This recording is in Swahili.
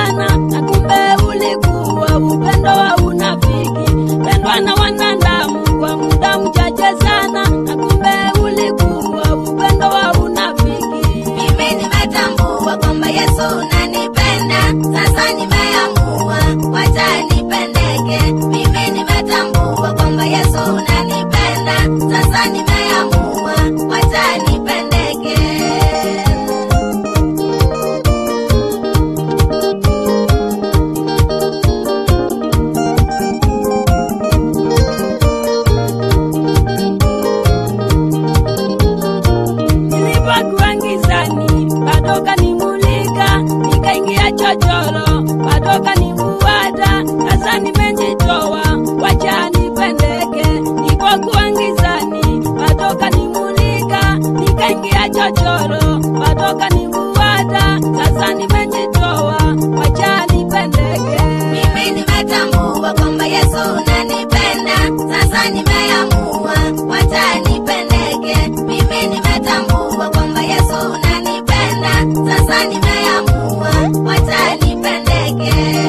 sana, na kumbe ulikuwa upendo wa unafiki, pendwa na wanadamu kwa muda mchache sana, na kumbe ulikuwa upendo wa unafiki. Mimi nimetambua kwamba Yesu unanipenda, sasa nimeamua wacha nipendeke. Mimi nimetambua kwamba Yesu unanipenda, sasa nimeamua wacha nipendeke. Nilipokuwa gizani bado kanimulika, nikaingia chochoro bado kanifuata. Sasa nimejitoa, wacha nipendeke. Nilipokuwa gizani bado kanimulika, nikaingia chochoro bado kanifuata. Sasa nimejitoa, wacha nipendeke. Mimi nimetambua kwamba Yesu unanipenda, sasa nimeamua wacha nipendeke. Mimi nimetambua kwamba Yesu unanipenda, sasa nimeamua wacha nipendeke.